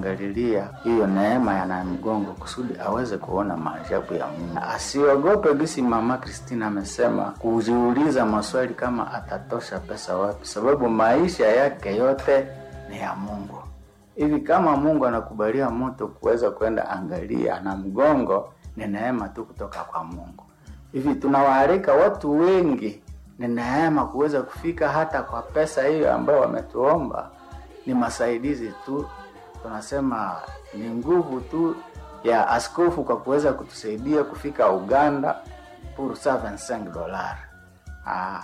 Angalilia hiyo neema ya Namgongo kusudi aweze kuona maajabu ya Mungu. Asiogope gisi mama Kristina amesema kujiuliza maswali kama atatosha pesa wapi, sababu maisha yake yote ni ya Mungu. Hivi kama Mungu anakubalia mtu kuweza kwenda angalia Namgongo, ni neema tu kutoka kwa Mungu. Hivi tunawaalika watu wengi, ni neema kuweza kufika hata kwa pesa hiyo ambayo wametuomba, ni masaidizi tu tunasema ni nguvu tu ya askofu kwa kuweza kutusaidia kufika Uganda pour 75 dollars. Ah,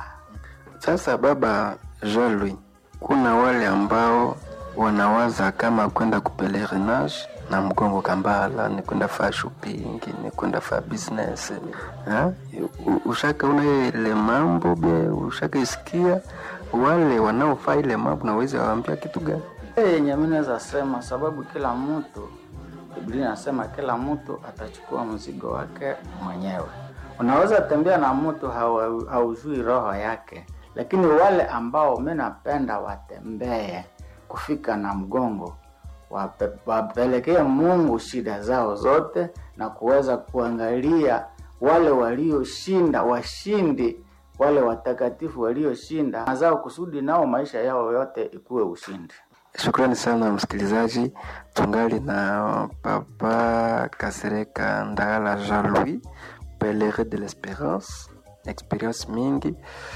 Sasa baba Jean Louis, kuna wale ambao wanawaza kama kwenda kupelerinage na mgongo kambala ni kwenda faa shopping ni kwenda faa business ha? U- ushaka una ile mambo be ushaka isikia wale wanaofaa ile mambo naweza waambia kitu gani? Eh, yenye mimi naweza sema, sababu kila mtu, Biblia inasema kila mtu atachukua mzigo wake mwenyewe. Unaweza tembea na mtu hawa- haujui roho yake, lakini wale ambao mimi napenda watembee kufika na mgongo wape, wapelekee Mungu shida zao zote na kuweza kuangalia wale walioshinda, washindi, wale watakatifu walioshinda na zao, kusudi nao maisha yao yote ikuwe ushindi. Shukrani sana msikilizaji, tungali na Papa Kasereka Ndagala Jean Louis, pelerin de l'Esperance, experience mingi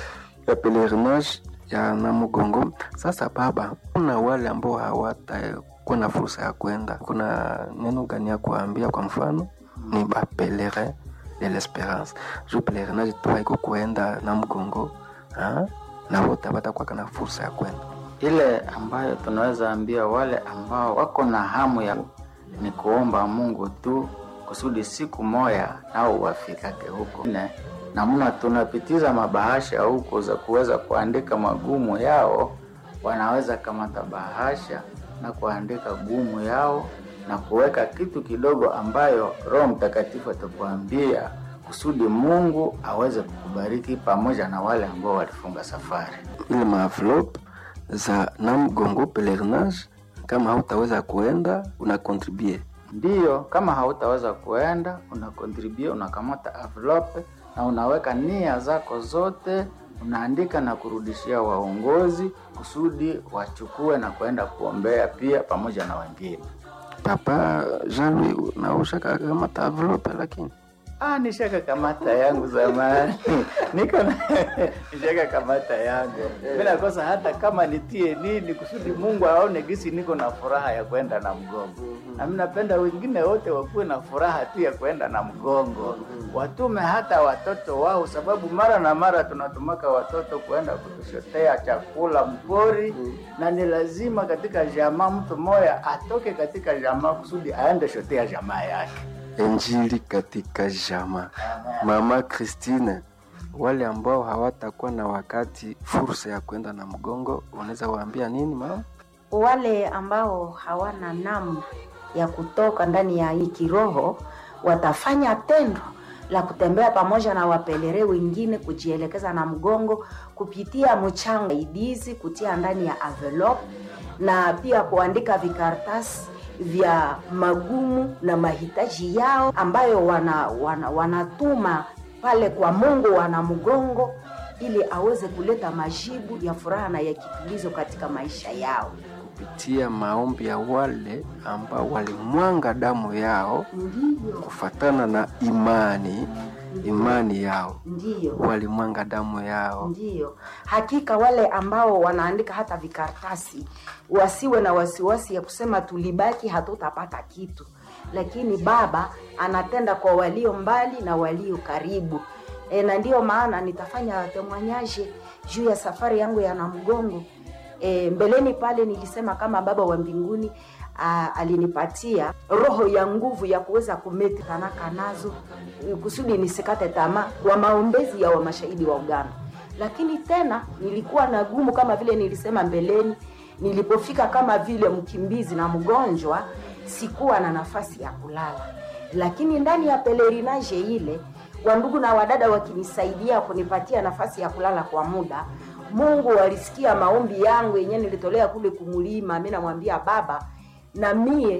ya pelerinage ya Namugongo. Sasa baba, kuna wale ambao hawatakuwa na fursa ya kwenda, kuna neno gani ya kuambia? Kwa mfano ni ba pelerin de l'Esperance, juu pelerinage tu haiko kuenda Namugongo ha? na wote hawatakuwa na fursa ya kwenda ile ambayo tunaweza ambia wale ambao wako na hamu ya ni kuomba Mungu tu kusudi siku moya nao wafikake huko. Ne, namna tunapitiza mabahasha huko za kuweza kuandika magumu yao, wanaweza kamata bahasha na kuandika gumu yao na kuweka kitu kidogo ambayo Roho Mtakatifu atakuambia kusudi Mungu aweze kukubariki pamoja na wale ambao walifunga safari. ile maenvelope za Namgongo pelerinage. Kama hautaweza kuenda una contribue Ndiyo, kama hautaweza kuenda una contribute, unakamata envelope na unaweka nia zako zote, unaandika na kurudishia waongozi kusudi wachukue na kwenda kuombea pia pamoja na wengine. Papa Jean Louis nausha kamata envelope, lakini Ah, nishaka kamata yangu zamani niko na nishaka kamata yangu mimi nakosa hata kama nitie nini kusudi Mungu aone gisi niko na furaha ya kwenda na mgongo, na mimi napenda wengine wote wakuwe na furaha tu ya kwenda na mgongo, watume hata watoto wao, sababu mara na mara tunatumaka watoto kuenda kutushotea chakula mpori, na ni lazima katika jamaa mtu moya atoke katika jamaa kusudi aende shotea jamaa yake. Injili katika jama. Mama Christine, wale ambao hawatakuwa na wakati fursa ya kwenda na mgongo, unaweza waambia nini mama? wale ambao hawana namna ya kutoka ndani ya hii kiroho watafanya tendo la kutembea pamoja na wapelere wengine kujielekeza na mgongo kupitia mchango idizi kutia ndani ya envelope na pia kuandika vikaratasi vya magumu na mahitaji yao ambayo wana, wana, wanatuma pale kwa Mungu wana mgongo ili aweze kuleta majibu ya furaha na ya kitulizo katika maisha yao. Kupitia maombi ya wale ambao walimwanga damu yao Ndiyo, kufatana na imani imani yao, ndiyo, walimwanga damu yao. ndiyo. Hakika wale ambao wanaandika hata vikaratasi wasiwe na wasiwasi ya kusema tulibaki hatutapata kitu, lakini Baba anatenda kwa walio mbali na walio karibu. E, na ndiyo maana nitafanya temwanyaje juu ya safari yangu ya Namgongo. E, mbeleni pale nilisema kama Baba wa mbinguni a, alinipatia roho ya nguvu ya kuweza kumeti tanaka nazo e, kusudi nisikate tamaa kwa maombezi ya wa mashahidi wa Uganda. Lakini tena nilikuwa na gumu kama vile nilisema mbeleni, nilipofika kama vile mkimbizi na mgonjwa, sikuwa na nafasi ya kulala, lakini ndani ya pelerinage ile wandugu na wadada wakinisaidia kunipatia nafasi ya kulala kwa muda Mungu alisikia maombi yangu yenyewe nilitolea kule kumulima. Mimi namwambia Baba, na mie